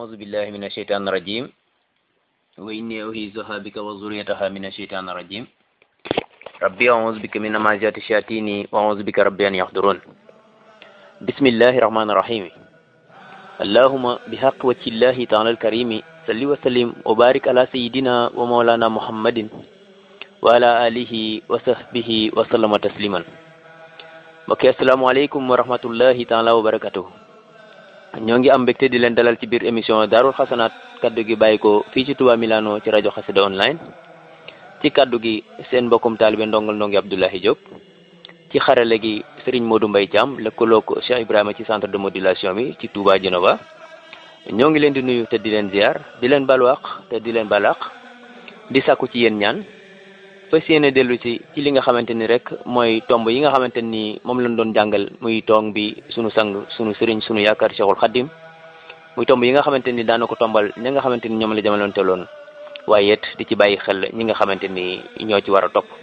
أعوذ بالله من الشيطان الرجيم وإني أعيذها بك وذريتها من الشيطان الرجيم ربي أعوذ بك من همزات الشياطين وأعوذ بك ربي أن يحضرون بسم الله الرحمن الرحيم اللهم بحق وجه الله تعالى الكريم صل وسلم وبارك على سيدنا ومولانا محمد وعلى آله وصحبه وسلم تسليما mbokki asalaamaaleykum wa rahmatullahi taala wa barakatuh ñoo ngi am mbégte di leen dalal ci biir émission daarul xasanaat kaddu gi bàyyi ko fii ci Touba Milano ci rajo xasida online ci kaddu gi seen mbokkum taalibe ndongal ndongi Abdoulahi Diop ci xarale gi Serigne Modou Mbaye Thiam lëkkaloo ko Cheikh Ibrahima ci centre de modulation bi ci Touba Genova ñoo ngi leen di nuyu te di leen ziar di leen balwaq te di leen balaq di sàkku ci yéen ñaan fas yéene dellu si ci li nga xamante ni rek mooy tomb yi nga xamante ni moom lañ doon jàngal muy toong bi sunu sang sunu sëriñ sunu yaakaar Cheikhul Khadim muy tomb yi nga xamante ni daana ko tombal ñi nga xamante ni ñoom la jamonoon teeloon waaye it di ci bàyyi xel ñi nga xamante ni ñoo ci war a topp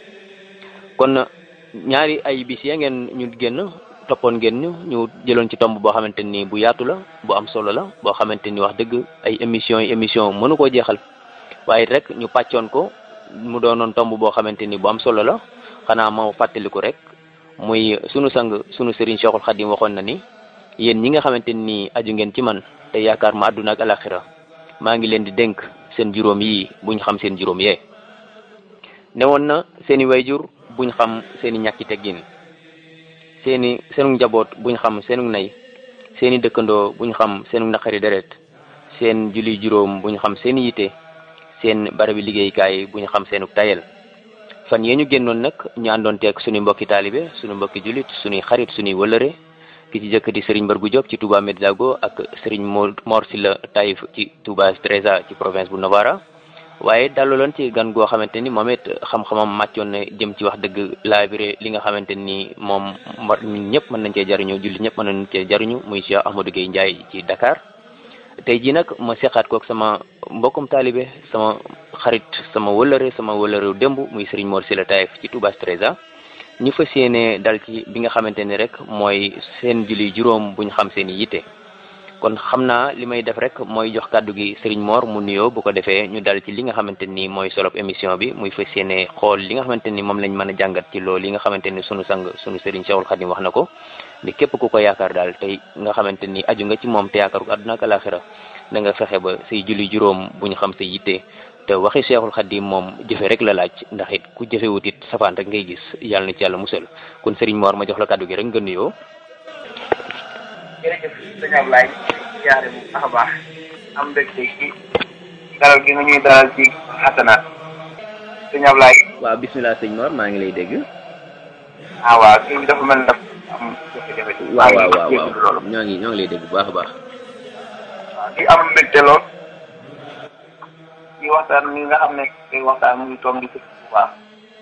kon ñaari ay bis ya ngeen ñu génn toppoon ngeen ñu ñu jëloon ci tomb boo xamante ni bu yaatu la bu am solo la boo xamante ni wax dëgg ay émission yi émission mënu koo jeexal waaye rek ñu pàccoon ko mu doonoon tomb boo xamante ni bu am solo la xanaa ma fàttaliku rek muy sunu sang sunu sëriñ Cheikhul Khadim waxoon na ni yéen ñi nga xamante ni aju ngeen ci man te yaakaar ma àdduna ak alaxira maa ngi leen di dénk seen juróom yi buñ xam seen juróom yee newoon na seeni wayjur buñ xam seeni ñàkki teggin seeni seenu njaboot buñ xam seenu nay seeni dëkkandoo buñ xam seenu naqari deret seen julli juróom buñ xam seeni yite seen barabi liggéeykaay bu ñu xam seenu tayel fan yee ñu génnoon nag ñu àndoon teeg suñu mbokki taalibe suñu mbokki jullit suñuy xarit suñuy wëlëre ki ci jëkk di Serigne Mbargu Diop ci Touba Medzago ak Serigne Mor Silla Taïf ci Touba Treza ci province bu Novara waaye dalaloon ci gan goo xamante ni moom it xam-xamam màccoon na jëm ci wax dëgg laabire li nga xamante ni moom ñun ñëpp mën nañ cee jariñu jullit ñëpp mën nañ cee jariñu muy Cheikh Ahmadou Gueye Ndiaye ci Dakar tey jii nag ma seqaat kook sama mbokkum taalibe sama xarit sama wëlëre sama wëlëre démb muy Serigne Mor Sila Taïf ci Touba Treza ñu fas yéene dal ci bi nga xamante ni rek mooy seen julli juróom buñ xam seen i yitte kon xam naa li may def rek mooy jox kàddu gi Serigne Mor mu nuyoo bu ko defee ñu dal ci li nga xamante ni mooy solop émission bi muy fas yéene xool li nga xamante ni moom lañ mën a jàngat ci loolu li nga xamante ni sunu sang sunu Serigne Cheikhul Khadim wax na ko ni képp ku ko yaakaar daal tey nga xamante ni aju nga ci moom te yaakaar ko àdduna ak alaxira da nga fexe ba say julli juróom bu ñu xam sa yitte te waxi Cheikhul Khadim moom jëfe rek la laaj ndax it ku jëfewut it safaan rek ngay gis yàlla na ci yàlla musal kon Serigne Mor ma jox la kàddu gi rek nga nuyoo. jërëjëf sëñ Ablaye siyaare bu baax a baax am mbégte ci dalal gi nga ñuy dalal ci xasanaat sëñ Ablaye. waaw bismillah sëñ Mor maa ngi lay dégg. ah waaw kii bi dafa mel ne am jafe-jafe. waaw waaw waaw waaw ñoo ngi ñoo ngi lay dégg bu baax a baax. waaw di am mbégte lool ci waxtaan mi nga xam ne kay waxtaan mu ngi toog di sëñ bu baax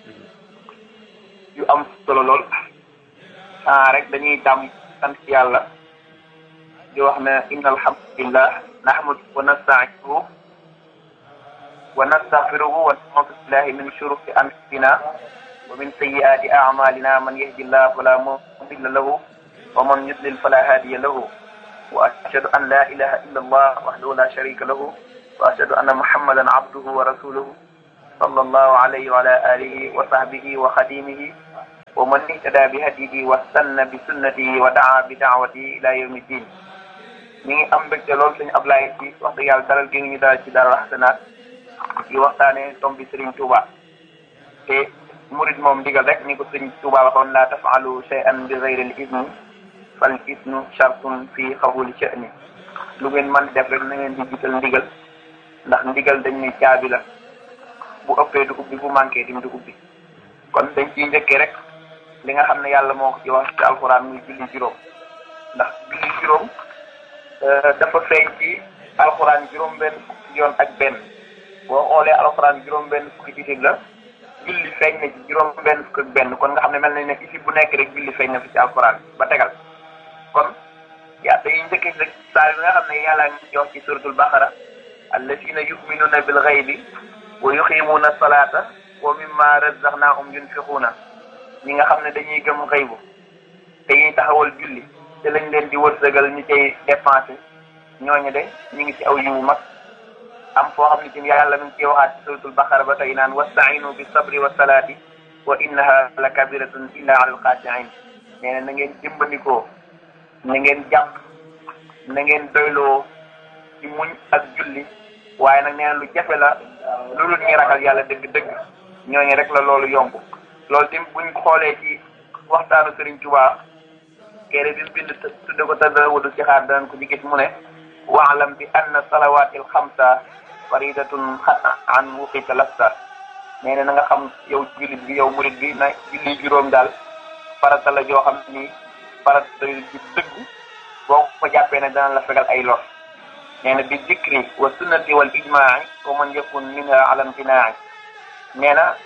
yu am solo lool ah rek dañuy tàmm sant yàlla di wax ne inna alhamdulillah nahmadu wa nasta'inuhu wa nastaghfiruhu wa na'udhu billahi min shururi anfusina wa min sayyiati a'malina man yahdillahu fala mudilla lahu wa man yudlil fala hadiya lahu wa ashhadu an la ilaha illa allah wahdahu la sharika lahu wa ashhadu anna muhammadan abduhu wa rasuluhu sallallahu alayhi wa ala alihi wa sahbihi wa khadimihi wa man ihtada bi hadihi wa sanna bi sunnatihi wa daa bi daawatihi ila yawmi din ñu ngi am mbégte lool suñu Ablaye ci wax dëgg yàlla dalal gi ñu dalal ci Daarul Xasanaat di waxtaane tom bi Serigne Touba te murid moom ndigal rek ni ko Serigne Touba waxoon la tafalu shay'an bi ghayril izni fal isnu shartun fi xabuli sha'ni lu ngeen mën def rek na ngeen di jiital ndigal ndax ndigal dañ ne caabi la bu ëppee du ubbi bu manqué dim du ubbi kon dañ ciy njëkkee rek li nga xam ne yàlla moo ko ci wax ci alxuraan muy julli juróom ndax julli juróom dafa feeñ ci alxuraan juróom benn fukki yoon ak benn boo xoolee alxuraan juróom benn fukki isib la julli feeñ na ci juróom benn fukk ak benn kon nga xam ne mel nañ ne isib bu nekk rek julli feeñ na fi ci alxuraan ba tegal kon yaa dañuy njëkkee rek saa yi nga xam ne yàlla ngi ci wax ci suratul baqara allazina yuminuna bil ghaybi wa yuqimuna salata wa mimma razaqnahum yunfiquna ñi nga xam ne dañuy gëm xëybu dañuy taxawal julli te lañ leen di wërsëgal ñu cay dépensé ñooñu de ñu ngi ci aw yiwu mag am foo xam ne ci yàlla mi ngi ciy waxaat ci suratul baqara ba tey naan wastainu bi sabri wa salaati wa innaha la kabiratun illa ala alxaasiin nee na na ngeen dimbandikoo na ngeen jàpp na ngeen doyloo ci muñ ak julli waaye nag nee na lu jafe la lu dul ñi ragal yàlla dëgg-dëgg ñooñu rek la loolu yomb loolu tim buñ xoolee ci waxtaanu Sëriñ Tuubaa kere bi mu bind tudde ko tadawudu ci xaar danañ ko ci gis mu ne waalam bi anna salawaati alxamsa faridatun an wuqita lasta nee na na nga xam yow jullit bi yow murit bi na julli juróom daal farata la joo xam ni farata ju dëgg boo ko jàppee ne dana la fegal ay lor nee na bi zikri wa sunnati wal ijmaai wa man yakun minha ala imtinaai nee na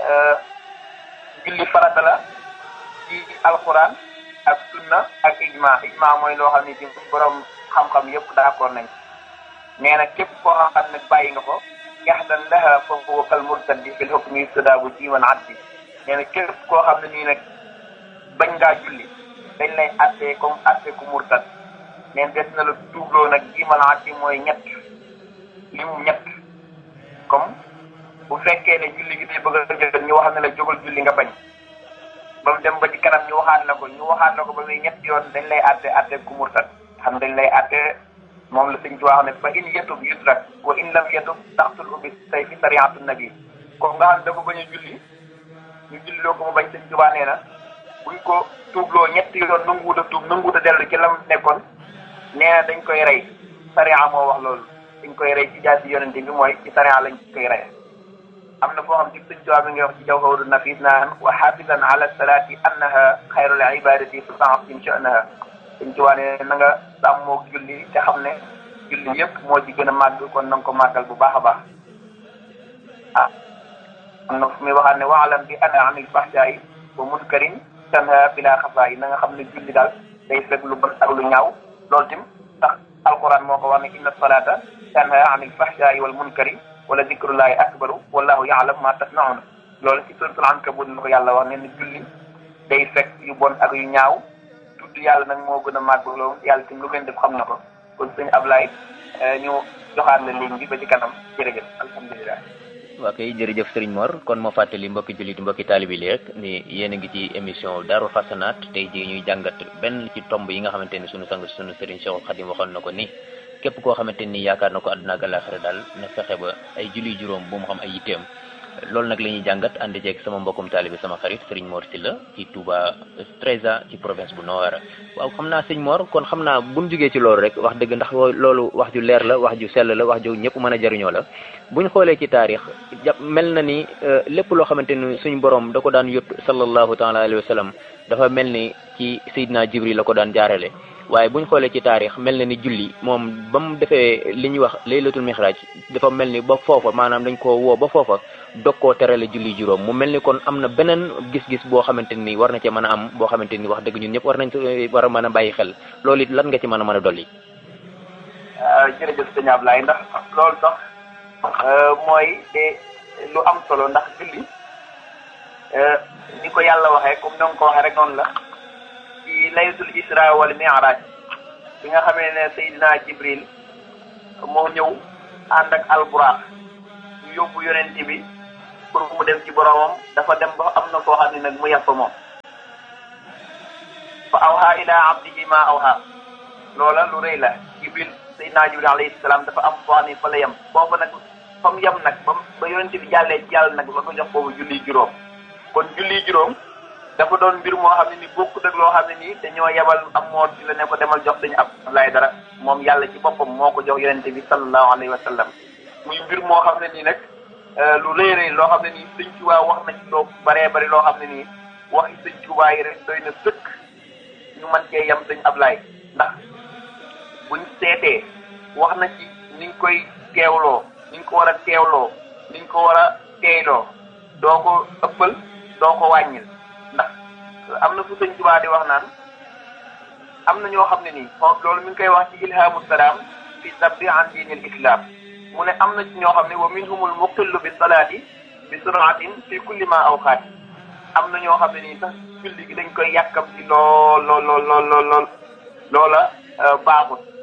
julli farata la ci alquran ak sunna ak ijma ijma mooy loo xam ne ci borom xam-xam yëpp d'accord nañ nee na képp koo xam ne bàyyi nga ko yaxdan laha fa huwa kal murtaddi fil hukmi yustadaabu jiwan addi nee na képp koo xam ne nii nag bañ ngaa julli dañ lay attee comme attee ku murtad neen des na la tuubloo nag jimal addi mooy ñett limu ñett comme bu fekkee ne julli gi day bëgg a jot ñu wax ne la jógal julli nga bañ ba mu dem ba ci kanam ñu waxaat la ko ñu waxaat la ko ba muy ñetti yoon dañ lay atte atte ku murtad xam dañ lay atte moom la sëñ ci wax ne fa in yatub yudrak wa in lam yatub taxtul ubbi say fi sariatu nabi comme nga xam dafa bañ a julli ñu julli loo ko mu bañ sëñ Tuubaa nee na buñ ko tuubloo ñetti yoon nanguwut a tuub nanguwut a dellu ci lam nekkoon nee na dañ koy rey sariya moo wax loolu dañ koy rey ci jaasi yonente bi mooy ci sariya lañ koy rey am na foo xam ci sëñ Tuubaa mi ngi wax ci jawharu nafis naan wa xafisan ala salaati annaha xayrul ibadati fa ta'zim sha'naha sëñ Tuubaa ne na nga sàmmoog julli te xam ne julli yëpp moo ci gën a màgg kon na nga ko màggal bu baax a baax ah am na fu muy waxaat ne waalam bi ana anil fahsaayi wa munkarin tanha bila xafaayi na nga xam ne julli daal day fekk lu bon ak lu ñaaw loolu tim sax alquran moo ko wax ne inna salata tanha anil fahsaayi wal munkari wala zikrullahi akbaru wallahu yaalam ma tasnaun loolu ci suratul ankabut la ko yàlla wax ne ni julli day fekk yu bon ak yu ñaaw tudd yàlla nag moo gën a màgg loolu yàlla tim lu ngeen def xam na ko kon sëñ Ablaye ñu joxaat la ligne bi ba ci kanam jërëjëf alhamdulilah. waa kay jërëjëf Serigne Mor kon ma fàttali mbokki jullit mbokki taalibi li rek ni yéen a ngi ci émission Darou Hassanaat tey jii ñuy jàngat benn ci tomb yi nga xamante ni sunu sang sunu Serigne Cheikh Khadim waxoon na ko ni képp koo xamante ni yaakaar na ko àdduna ak àllaaxira daal na fexe ba ay julli juróom bu mu xam ay yitteem loolu nag la ñuy jàngat ànd ceeg sama mbokkum taalibi sama xarit Serigne Mor Sylla ci Touba Trésor ci province bu Nord waaw xam naa sëñ Mor kon xam naa buñ jógee ci loolu rek wax dëgg ndax loolu wax ju leer la wax ju sell la wax ju ñëpp mën a jariñoo la buñ xoolee ci taarix jàpp mel na ni lépp loo xamante ni suñ borom da ko daan yót sallallahu taala alayhi wa sallam dafa mel ni ci Seydina Jibril la ko daan jaarale waaye buñ xoolee ci taarix mel na ni julli moom ba mu defee li ñuy wax laylatul mixraaj dafa mel ni ba foofa maanaam dañ ko woo ba foofa dog koo terale julli juróom mu mel ni kon am na beneen gis-gis boo xamante ni war na cee mën a am boo xamante ni wax dëgg ñun ñëpp war nañ war a mën a bàyyi xel loolu it lan nga ci mën a mën a dolli. jërëjëf sëñ Ablaye ndax loolu sax mooy de lu am solo ndax julli ni ko yàlla waxee comme ni nga ko waxee rek noonu la. ci laylatul isra wal mi'raj bi nga xamee ne Seydina Jibril moo ñëw ànd ak alburaax ñu yóbbu yonent bi pour mu dem ci boromam dafa dem ba am na koo xam ne nag mu yàpp moom fa awha ila abdihi ma awha loola lu rëy la Jibril Seydina Jibril alayhi salaam dafa am foo xam ne fa la yem foofu nag fa mu yem nag ba ba yonent bi jàllee ci yàlla nag la ko jox boobu julli juróom kon julli juróom dafa doon mbir moo xam ne ni bokkut ak loo xam ne nii dañoo yebal am moo ci la ne ko demal jox dañu Abdoulaye dara moom yàlla ci boppam moo ko jox yonente bi sallallahu alayhi wa sallam muy mbir moo xam ne nii nag lu rëy rëy loo xam ne nii sëñ Tuubaa wax na ci loo baree bari loo xam ne nii waxi sëñ Tuubaa yi rek doy na sëkk ñu mën cee yem sëñ Ablaye ndax buñ seetee wax na ci niñ koy teewloo niñ ko war a teewloo niñ ko war a teeyloo doo ko ëppal doo ko wàññil ndax am na fu sëñ Tuubaa di wax naan am na ñoo xam ne nii loolu mi ngi koy wax ci ilhamu salaam fi sabbi an diinil islam mu ne am na ci ñoo xam ne wa minhumul muqillu bi salaati bi suraatin fi kulli ma awqaat am na ñoo xam ne nii sax julli gi dañ koy yàkkam ci lool lool lool lool lool loola baaxut julli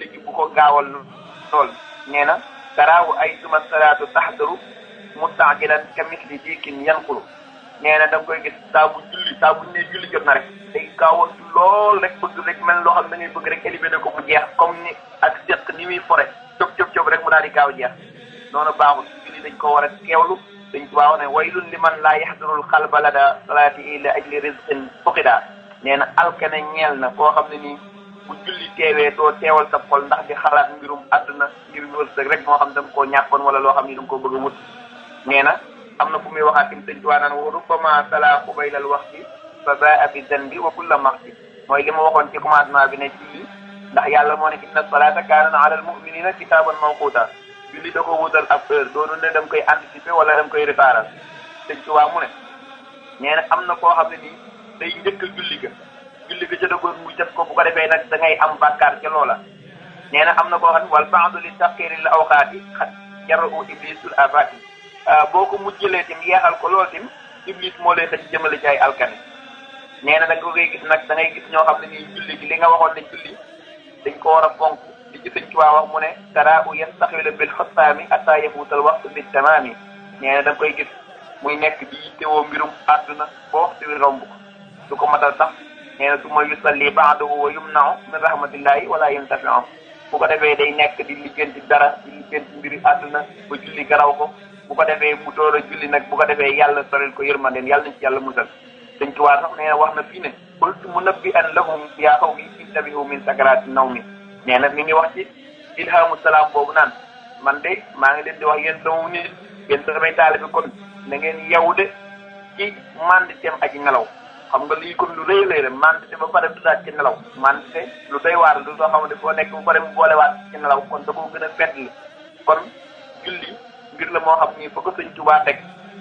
julli gi bu ko gaawal lool nee na taraawu ay suma salaatu taxdaru mustaajilan ka misli diikin yanqulu nee na da nga koy gis saa bu julli saa bu ne julli jot na rek day gaawantu lool rek bëgg rek mel loo xam ne da ngay bëgg rek éliminer ko mu jeex comme ni ak seq ni muy fore cop cop cop rek mu daal di gaaw jeex noonu baaxul julli dañ ko war a teewlu dañ ko waaw ne waylun li man laa yaxdurul xalba lada salaati ila ajli rizqin fuqida nee na alkane ñeel na koo xam ne nii bu julli teewee doo teewal sa xol ndax di xalaat mbirum àdduna ngir wërsëg rek moo xam da nga koo ñàkkoon wala loo xam ni da nga koo bëgg a wut nee na am na fu muy waxaat tim sëñ tuwaa naan wa rubbama sala xubaylal waxti fa baa bi danbi wa kulla maxti mooy li ma waxoon ci commencement bi ne julli ndax yàlla moo ne inna salata kaanat ala al muminina kitaaban mawquta julli da ko wutal ab heure doonu ne dam koy anticiper wala dam koy réparer sëñ tuwaa mu ne nee na am na koo xam ne nii day njëkk a julli ga julli ga jëdagoon mu def ko bu ko defee nag da ngay am bàkkaar ca loola nee na am na koo xam ne wal baadu li taxiri l awqaati xat jaru iblisul abati boo ko mujjëlee tim yeexal ko lool tim iblis moo lay xëcc jëmale ci ay alkane nee na da nga koy gis nag da ngay gis ñoo xam ne nii julli gi li nga waxoon ne julli dañ ko war a fonk li ci sëñ Tuubaa wax mu ne tara u yastaxila bil xottaami ataa yafuutal waxtu bi tamaami nee na da nga koy gis muy nekk di yittewoo mbirum àdduna boo waxtu wi romb ko du ko matal sax nee na su ma yusalli baadahu wa yumnau min rahmatillahi wala yantafiu bu ko defee day nekk di lijjanti dara di lijjanti mbiri àdduna ba julli garaw ko bu ko defee mu door a julli nag bu ko defee yàlla soril ko yërmandeen yàlla nañ ci yàlla musal sëñ Tuubaa sax nee na wax na fii ne qultu munabbi'an lahum yaa qawmi intabihu min sakaraati nawmi nee na mi ngi wax ci ilhamu salaam boobu naan man de maa ngi leen di wax yéen sama nit yéen samay taalibe kon na ngeen yew de ci manditeem aji nelaw xam nga lii kon lu rëy lay rek mandite ba pare dudaat ci nelaw mandite lu doy waar lu soo xamante foo nekk bu pare mu boolewaat ci nelaw kon da koo gën a fetli kon julli mbir la moo xam ni fa ko sëñ Tuubaa teg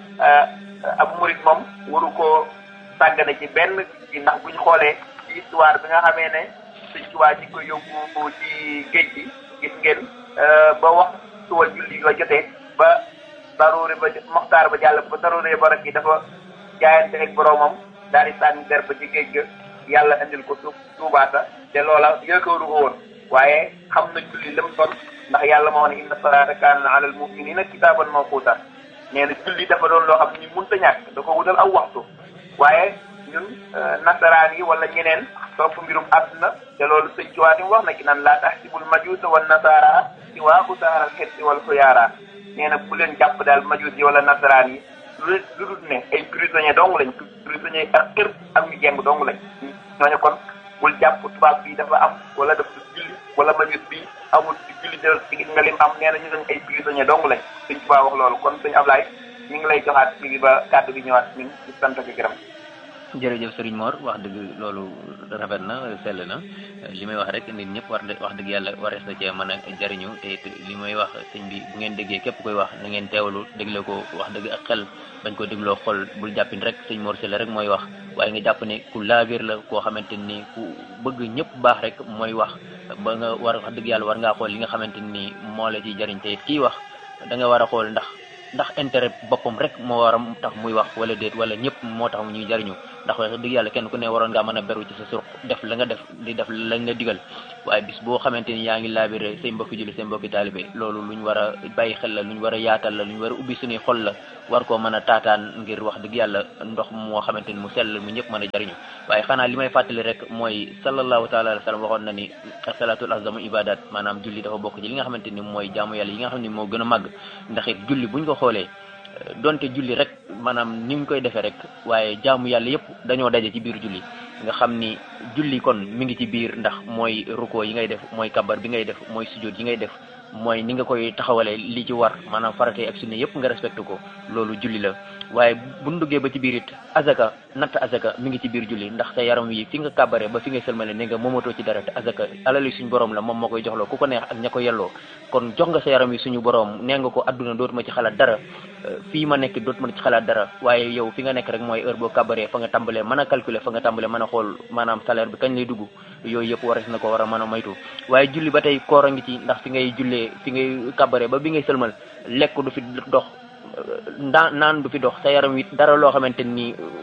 ab murit moom waru koo sàggane ci benn ci ndax buñ xoolee ci histoire bi nga xamee ne sëñ Tuubaa ci ko yóbbu ci géej gi gis ngeen ba wax suwa julli ba jotee ba daruuri ba moxtaar ba jàll ba daruuri ba rek yi dafa jaayante ak boroomam daal di sànni der ba ci géej ga yàlla indil ko suuf tuubaata te loola yëkkëru ko woon waaye xam na julli lam doon ndax yàlla moo ne inna salaata kaana ala al muminina kitaaban mawquuta nee na julli dafa doon loo xam ni mënta ñàkk da ko wutal aw waxtu waaye ñun nasaraan yi wala ñeneen topp mbirum àdduna te loolu sëñ Tuubaa wax na ki naan laa taxsibul majuusa wan nasaara si waa usaaral xetti wal xuyaara nee na bu leen jàpp daal majuus yi wala nasaraan yi lu lu dul ne ay prisonnier dong lañ prisonnier ak kër ak ñu jeng dong lañ ñooñu kon bul jàpp tubaab bi dafa am wala dafa julli wala majuus bi amul ci julli de ci gis nga lim am nee na ñu dañ ay prisonnier dong lañ sëñ Tuubaa wax loolu kon sëñ Ablaye ñu ngi lay joxaat ci bi ba kàddu gi ñëwaat ñun ci sant ak gërëm jërëjëf Serigne Mor wax dëgg loolu rafet na sell na li may wax rek nit ñëpp war wax dëgg yàlla warees na cee mën a jariñu te it li may wax sëñ bi bu ngeen déggee képp koy wax na ngeen teewlu dégle ko wax dëgg ak xel bañ ko dégloo xol bul jàppin rek sëñ Mor Sylla rek mooy wax waaye nga jàpp ne ku laabir la koo xamante ni ku bëgg ñëpp baax rek mooy wax ba nga war wax dëgg yàlla war ngaa xool li nga xamante ni moo la ciy jariñ te it kii wax da nga war a xool ndax ndax intérêt boppam rek moo war a tax muy wax wala déet wala ñëpp moo tax ñuy jariñu ndax wax dëgg yàlla kenn ku ne waroon ngaa mën a beru ci sa surq def la nga def di def lañ la digal waaye bis boo xamante ni yaa ngi laabire say mbokki julli say mbokki taalibe loolu lu ñu war a bàyyi xel la lu ñu war a yaatal la lu ñu war a ubbi suñuy xol la war koo mën a taataan ngir wax dëgg yàlla ndox moo xamante ni mu sell mu ñëpp mën a jariñu waaye xanaa li may fàttali rek mooy sallallahu taala alayhi wa sallam waxoon na ni asalatul azamu ibadat maanaam julli dafa bokk ci li nga xamante ni mooy jaamu yàlla yi nga xam ne moo gën a màgg ndax it julli buñ ko xoolee donte julli rek maanaam ni ñu koy defee rek waaye jaamu yàlla yëpp dañoo daje ci biir julli nga xam ni julli kon mi ngi ci biir ndax mooy ruko yi ngay def mooy kabar bi ngay def mooy sujjóot yi ngay def mooy ni nga koy taxawalee li ci war maanaam farate ak sunna yëpp nga respecté ko loolu julli la waaye bu ñu duggee ba ci biir it azaka natt azaka mi ngi ci biir julli ndax sa yaram wi fi nga kàbbare ba fi nga sëlmale ne nga moomatoo ci dara te azaka alali suñu borom la moom moo koy joxloo ku ko neex ak ña ko yelloo kon jox nga sa yaram wi suñu borom nee nga ko adduna dootuma ci xalaat dara fii ma nekk dootuma ci xalaat dara waaye yow fi nga nekk rek mooy heure boo kàbbaree fa nga tàmbalee mën a calculer fa nga tàmbalee mën a xool maanaam salaire bi kañ lay dugg yooyu yëpp waras na ko war a mën a moytu waaye julli ba tey koor a ngi ci ndax fi ngay jullee fi ngay kàbbaree ba bi ngay sëlmal lekk du fi dox ndaa naan du fi dox sa yaram wi dara loo xamante ni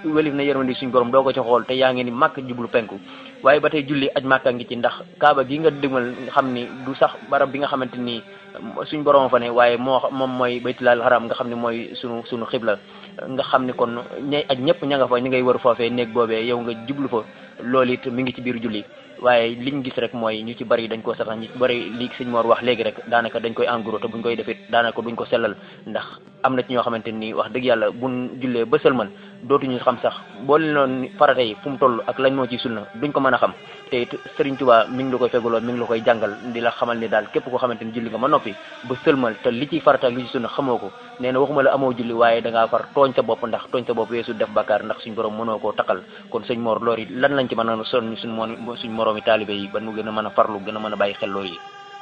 welif na yërmandi suñ borom doo ko ci xool te yaa ngi ni màkk jublu penku waaye ba tey julli aj màkka ngi ci ndax kaaba gi nga dëgmal nga xam ni du sax barab bi nga xamante ni suñ borom fa ne waaye moo moom mooy baytulal haram nga xam ne mooy sunu sunu xibla nga xam ni kon ñay aj ñëpp ña nga fa ñi ngay wër foofee néeg boobee yow nga jublu fa loolu it mi ngi ci biir julli waaye liñ gis rek mooy ñu ci bari dañ ko satax ñu ci bari li sëñ Mor wax léegi rek daanaka dañ koy engros te buñ koy defit daanaka duñ ko sellal ndax am na ci ñoo xamante ni wax dëgg yàlla buñ jullee ba sëlmal dootuñu xam sax boo leen noon farata yi fu mu toll ak lañ moo ci sunna duñ ko mën a xam te it Serigne Touba mi ngi la koy fegaloo mi ngi la koy jàngal di la xamal ni daal képp koo xamante ni julli nga ma noppi ba sëlmal te li ci farata ak li ci sunna xamoo ko nee na waxuma la amoo julli waaye da ngaa far tooñ sa bopp ndax tooñ sa bopp weesu def bakkaar ndax suñ borom mënoo koo taqal kon sëñ Mor loolu yi lan lañ ci mën a sonn suñ moo suñ moroomi taalibe yi ba nu gën a mën a farlu gën a mën a bàyyi xel loolu yi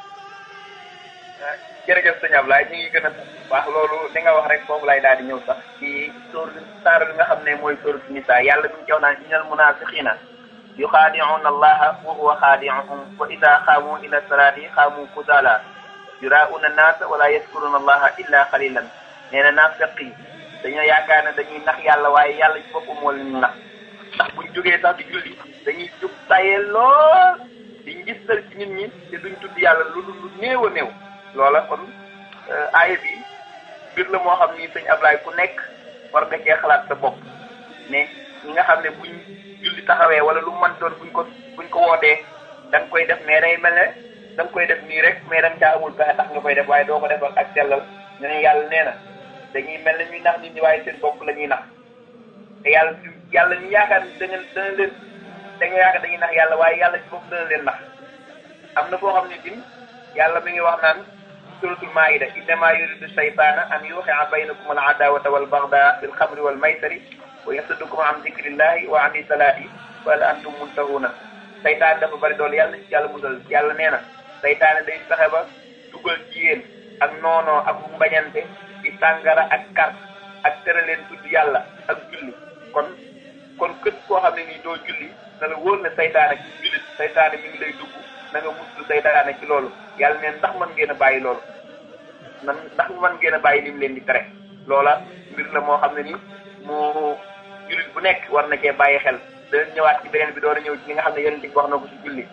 jërëjëf sëñ Ablaye ñu ngi gën a wax loolu li nga wax rek foofu lay daal di ñëw sax ci sóor saar bi nga xam ne mooy sóoratu nisaa yàlla bi ñu jox naan innal munaafiqiina yuxaadi'uuna allaha wa huwa xaadi'uhum wa idaa xaamu ila salaati xaamu kusaala yuraa'uuna naasa wala yaskuruuna allaha illa xalilan nee na naafiq yi dañoo yaakaar ne dañuy nax yàlla waaye yàlla ci boppam moo leen nax ndax buñ jógee sax di julli dañuy jóg tayee lool di ngistal ci nit ñi te duñ tudd yàlla lu lu néew a néew loola kon aaya bi mbir la moo xam ni sëñ Ablaye ku nekk war nga cee xalaat sa bopp ne ñi nga xam ne buñ julli taxawee wala lu mën doon buñ ko buñ ko wootee da nga koy def mais day mel ne da nga koy def nii rek mais da nga caa amul pexe tax nga koy def waaye doo ko defal ak sellal ne ne yàlla nee na dañuy mel ne ñuy nax nit ñi waaye seen bopp la ñuy nax te yàlla yàlla ñu yaakaar da ngeen dana leen dañoo yaakaar dañuy nax yàlla waaye yàlla ci bopp dana leen nax am na foo xam ne tim yàlla mi ngi wax naan suratul maida innama yuridu shaytana an yuqia baynakum al adawata wal bagda fil xamri wal maysari wa yasuddukum an zikrillahi wa an salati fa hal antum muntahuna saytaan dafa bari doole yàlla ci yàlla musal yàlla nee na saytaane day fexe ba dugal ci yéen ak noonoo ak mbañante ci sàngara ak kar ak tere leen tudd yàlla ak julli kon kon kët koo xam ne nii doo julli na la wóor ne saytaane ci jullit saytaane mi ngi lay dugg na nga muslu saytaane ci loolu yàlla neen ndax mën ngeen a bàyyi loolu man ndax mën ngeen a bàyyi lim leen di tere loola mbir la moo xam ne ni mu jullit bu nekk war na cee bàyyi xel dana ñëwaat ci beneen bi door a ñëw ci li nga xam ne yonent bi wax na ko ci julli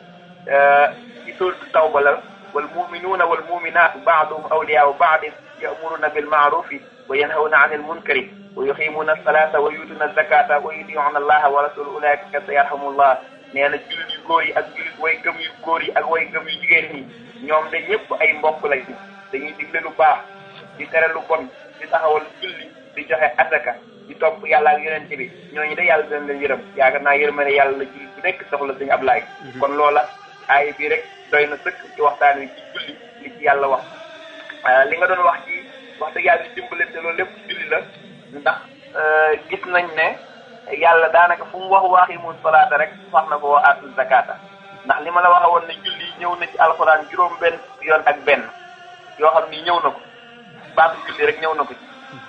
ci sóoratu tawba la wal muminuuna wal muminaatu baaduhum awliyaau baadin yamuruna bil maarufi wa yanhawna anil munkari wa yuqimuuna alsalata wa yuutuna alzakata wa yutiuna allaha wa rasuluhu ulaika sayarhamullah nee na jullit yu góor yi ak jullit way gëm yu góor yi ak way gëm yu jigéen ñi ñoom de ñëpp ay mbokk lañ dañuy digle lu baax di tere lu bon di taxawal julli di joxe asaka di topp yàlla ak yonente bi ñooñu de yàlla dina leen yërëm yaakaar naa yërmande yàlla la jullit bu nekk soxla sëñ Ablaay kon loola aaya bii rek doy na sëkk ci waxtaan wi ci julli li ci yàlla wax li nga doon wax ci wax dëgg yàlla di dimbalante loolu lépp julli la ndax gis nañ ne yàlla daanaka fu mu wax waaqimu salaata rek wax na ko wa aatu zakata ndax li ma la waxe woon ne julli ñëw na ci alxuraan juróom benn yoon ak benn yoo xam ni ñëw na ko baatu julli rek ñëw na ko ci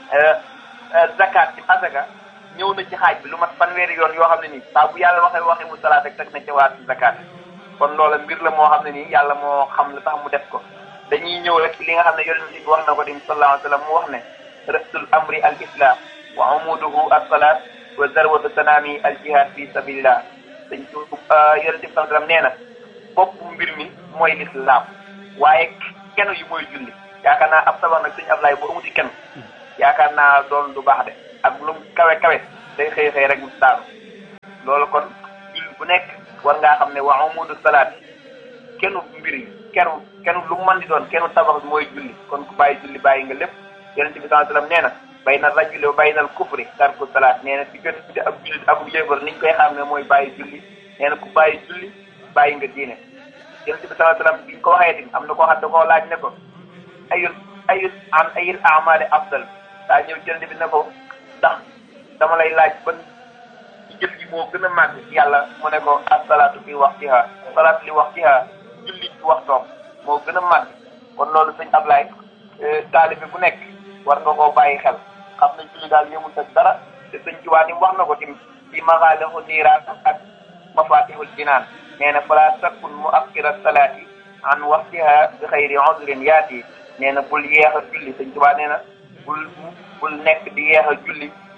zakat ci asaka ñëw na ci xaaj bi lu mat fanweeri yoon yoo xam ne nii saa bu yàlla waxee waaqimu salaata rek teg na ci waatu zakat kon loola mbir la moo xam ne nii yàlla moo xam la tax mu def ko dañuy ñëw rek li nga xam ne yonent bi wax na ko tim sallallahu alayhi wa sallam mu wax ne rasul amri al islam wa amuduhu as-salat wa zarwatu sanami al jihad fi sabilillah dañ ci yonent bi sallallahu alayhi wa sallam nee na bopp mbir mi mooy lislaam waaye kenu yi mooy julli yaakaar naa ab sabar nag suñu Ablaay bu amuti kenn yaakaar naa doon du baax de ak lu kawe kawe day xëy xëy rek mu daanu loolu kon julli bu nekk war ngaa xam ne wa amudu salaat kenu mbir yi kenu kenu lu mën di doon kenu tabax bi mooy julli kon ku bàyyi julli bàyyi nga lépp yonent bi sallallahu alayhi wasallam nee na bayna rajuli wa bayna al kufri tarku salaat nee na diggante ab jullit ak yéefar niñ koy xam ne mooy bàyyi julli nee na ku bàyyi julli bàyyi nga diine yonent bi sallallahu alayhi wasallam biñ ko waxee tamit am na koo xam da koo laaj ne ko ayul ayul an ayil amali afdal daa ñëw yonent bi ne ko ndax dama lay laaj ban jëf ji moo gën a màgg yàlla mu ne ko asalaatu fi waxtiha salaatu li waxtiha julli ci waxtoom moo gën a màgg kon loolu sëñ Ablaye taalibe bu nekk war nga koo bàyyi xel xam na julli daal yëmul ak dara te sëñ Tuubaa ni wax na ko tim ci maxaalixu niiraan ak mafatihul jinaan nee na fala takun mu akkira salaati an waxtiha bi xayri udrin yaati nee na bul yeex a julli sëñ Tuubaa nee na bul bul nekk di yeex a julli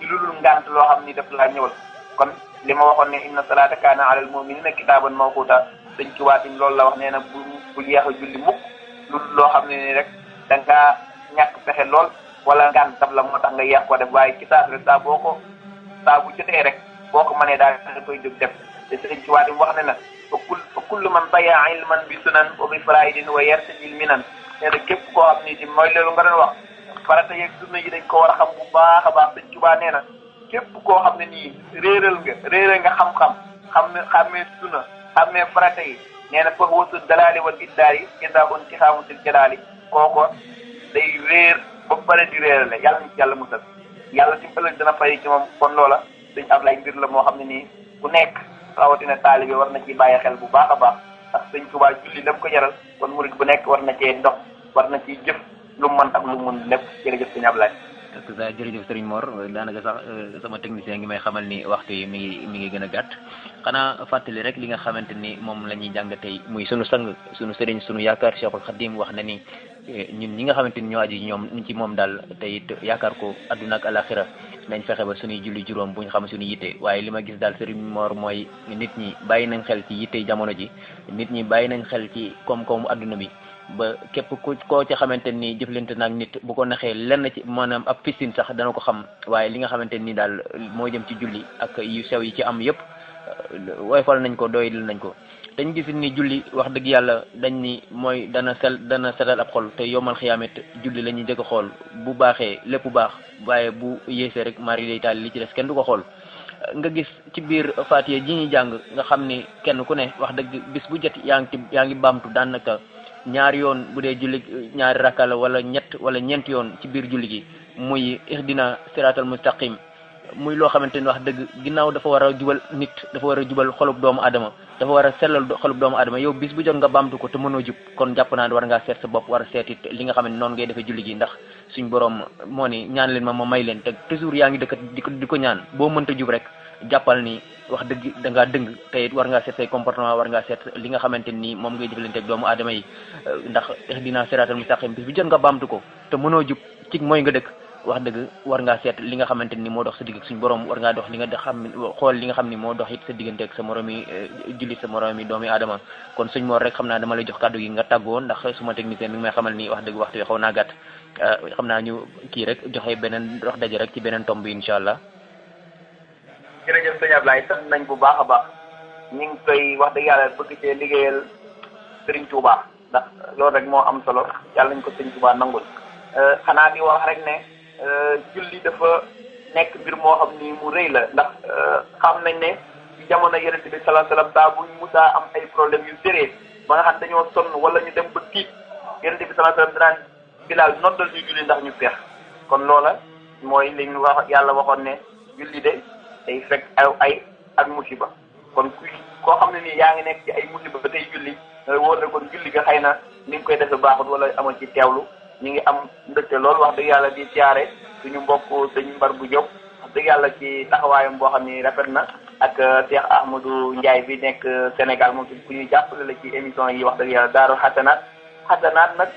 ci lu dul ngant loo xam ni daf laa ñëwal kon li ma waxoon ne inna salaata kaana alal mu'minina kitaaban mawquta dañ ci waatim loolu la wax nee na bu bu yeex a julli mukk lu dul loo xam ne ni rek da ngaa ñàkk pexe lool wala ngant daf la moo tax nga yeex ko def waaye ci saas rek saa boo ko saa bu jotee rek boo ko mënee daal da koy jóg def te sëriñ ci waatim wax ne na fa kul fa kullu man daya ilman bi sunan wa bi faraidin wa yartajil minan nee na képp koo xam ni ci mooy loolu nga doon wax farata yeeg sunna yi dañ ko war a xam bu baax a baax sëñ Tuubaa nee na képp koo xam ne nii réeral nga réeral nga xam-xam xam ne xàmmee sunna xàmmee farata yi nee na foofu wasu dalaali wal iddaar yi iddaa un ci xaamusil jalaali kooko day réer ba pare di réerale yàlla ñu ci yàlla musal yàlla ci ëllëg dina fay ci moom kon loola dañ am lay mbir la moo xam ne nii ku nekk rawatina taalibe war na ci bàyyi xel bu baax a baax ndax sëñ Tuubaa julli lam ko jaral kon murid bu nekk war na cee ndox war na ciy jëf lu mu mën ak lu mu mën lépp jërëjëf sëñ Ablaye ak sa jërëjëf Serigne Mor daanaka sax sama technicien ngi may xamal ni waxtu yi mi ngi mi ngi gën a gàtt xanaa fàttali rek li nga xamante ni moom la ñuy jàng tey muy sunu sang sunu Serigne sunu yaakaar Cheikhul Khadim wax na ni ñun ñi nga xamante ni ñoo aji ñoom ñu ci moom daal te it yaakaar ko adduna ak alaxira nañ fexe ba suñuy julli juróom bu ñu xam suñu yitte waaye li ma gis daal Serigne Mor mooy nit ñi bàyyi nañ xel ci yitte jamono ji nit ñi bàyyi nañ xel ci koom-koomu adduna bi ba képp ku koo ci xamante ni jëflante naag nit bu ko naxee lenn ci maanaam ab piscine sax dana ko xam waaye li nga xamante ni daal moo jëm ci julli ak yu sew yi ci am yëpp woyfal nañ ko doyil nañ ko dañ gis ni julli wax dëgg yàlla dañ ni mooy dana sel dana setal ab xol te yomal xiyaamet julli la ñuy jëkk xool bu baaxee lépp baax waaye bu yéesee rek mari day taal li ci des kenn du ko xool nga gis ci biir Faatiha ji ñuy jàng nga xam ni kenn ku ne wax dëgg bis bu jot yaa ngi ci yaa ngi baamtu daanaka ñaari yoon bu dee julli ñaari rakka la wala ñett wala ñeent yoon ci biir julli gi muy ihdina siratal mustaqim muy loo xamante ni wax dëgg ginnaaw dafa war a jubal nit dafa war a jubal xolub doomu adama dafa war a sellal xolub doomu adama yow bis bu jot nga baamtu ko te mënoo jub kon jàpp naa ne war ngaa seet sa bopp war a seet it li nga xam ne noonu ngay defee julli gi ndax suñ borom moo ni ñaan leen ma ma may leen te toujours yaa ngi dëkkat di ko di ko ñaan boo mënta jub rek jàppal ni wax dëgg da ngaa dëng te it war ngaa seet say comportement war ngaa seet li nga xamante ni moom ngay jëflante ak doomu aadama yi ndax ihdina siratal mustaqim bis bu jot nga baamtu ko te mënoo jub ci mooy nga dëkk wax dëgg war ngaa seet li nga xamante ni moo dox sa digg ak suñu borom war ngaa dox li nga xam xool li nga xam ni moo dox it sa diggante ak sa moromi julli sa moromi doomi aadama kon suñ moor rek xam naa dama lay jox kàddu gi nga tàggoo ndax suma technicien mi ngi may xamal ni wax dëgg waxtu wi xaw naa gàtt xam naa ñu kii rek joxe beneen dox daje rek ci beneen tomb bi incha allah jërëjëf sëñ Ablaye sant nañ bu baax a baax ñu ngi koy wax dëgg yàlla bëgg cee liggéeyal Serigne Touba ndax loolu rek moo am solo yàlla nañ ko Serigne Touba nangul xanaa di wax rek ne julli dafa nekk mbir moo xam ni mu rëy la ndax xam nañ ne ci jamono yonente bi salaa salaam saa buñ musaa am ay problème yu sérée ba nga xam dañoo sonn wala ñu dem ba tiit yonente bi salaa salaam danaan bilaal noddal ñu julli ndax ñu feex kon loola mooy li ñu wax yàlla waxoon ne julli de day fekk aw ay ak musiba kon kuy koo xam ne nii yaa ngi nekk ci ay musiba ba tey julli wóor na kon julli ga xëy na ni nga koy defe baaxut wala amoon ci teewlu ñu ngi am mbégte loolu wax dëgg yàlla di siyaare suñu mbokk sëñ mbar bu jóg wax dëgg yàlla ci taxawaayam boo xam ni rafet na ak Cheikh Ahmadou Ndiaye bi nekk Sénégal moom tamit ku ñuy jàppale la ci émission yi wax dëgg yàlla daaru xasanaat xasanaat nag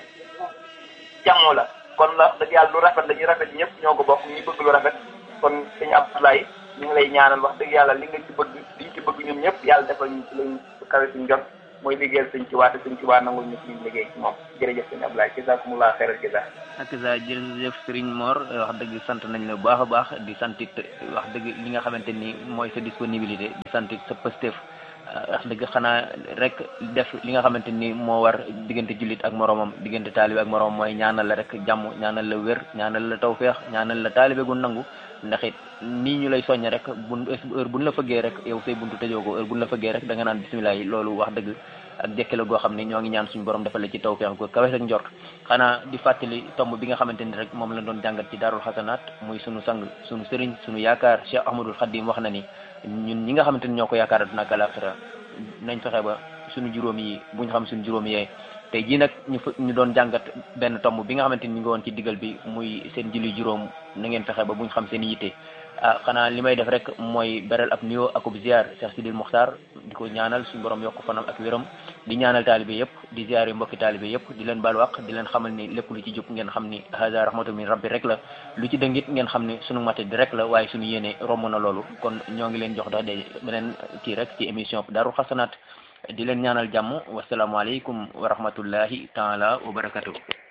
jàmmoo la kon la wax dëgg yàlla lu rafet la ñu rafet ñëpp ñoo ko bokk ñu bëgg lu rafet kon sëñ Abdoulaye ñu ngi lay ñaanal wax dëgg yàlla li nga ci bëgg liñ ci bëgg ñun ñëpp yàlla defal ñu ci lañ kawe suñ jot mooy liggéeyal sëñ ci waate sëñ ci waa nangul ñu suñu liggéey ci moom jërëjëf sëñ Abdoulaye jazakumullah xeeral jaza ak sa jërëjëf Serigne Mor wax dëgg sant nañ la bu baax a baax di santit wax dëgg li nga xamante ni mooy sa disponibilité di santit sa pëstef wax dëgg xanaa rek def li nga xamante ni moo war diggante jullit ak moromam diggante taalibe ak moromam mooy ñaanal la rek jàmm ñaanal la wér ñaanal la tawféex ñaanal la taalibe gu nangu ndax it nii ñu lay soññ rek bu heure buñ la fëggee rek yow say buntu tëjoo ko heure buñ la fëggee rek da nga naan bisimilah yi loolu wax dëgg ak jekki la goo xam ne ñoo ngi ñaan suñu borom defal la ci tawféex ko kawe ak njort xanaa di fàttali tomb bi nga xamante ni rek moom la doon jàngat ci daarul xasanaat muy sunu sang sunu sëriñ sunu yaakaar Cheikh Ahmadul Khadim wax na ni ñun ñi nga xamante ni ñoo ko yaakaar aduna ak alaxira nañ fexe ba suñu juróom yi buñ xam suñu juróom yee tey jii nag ñu ñu doon jàngat benn tomb bi nga xamante ni ñu ngi woon ci digal bi muy seen julli juróom na ngeen fexe ba buñ xam seen yitte ah xanaa li may def rek mooy beral ab nuyoo akub ziar Cheikh Sidil Mokhtar di ko ñaanal suñu borom yokk fanam ak wéram di ñaanal taalibe yëpp di ziare mbokki taalibe yëpp di leen baal waq di leen xamal ni lépp lu ci jub ngeen xam ni hada rahmatu min rabbi rek la lu ci dëngit ngeen xam ni sunu mate di rek la waaye suñu yéene romb na loolu kon ñoo ngi leen jox dox de beneen kii rek ci émission Daaru Xasanaat di leen ñaanal jàmm wasalaamualeykum wa rahmatullahi taala wa barakatuh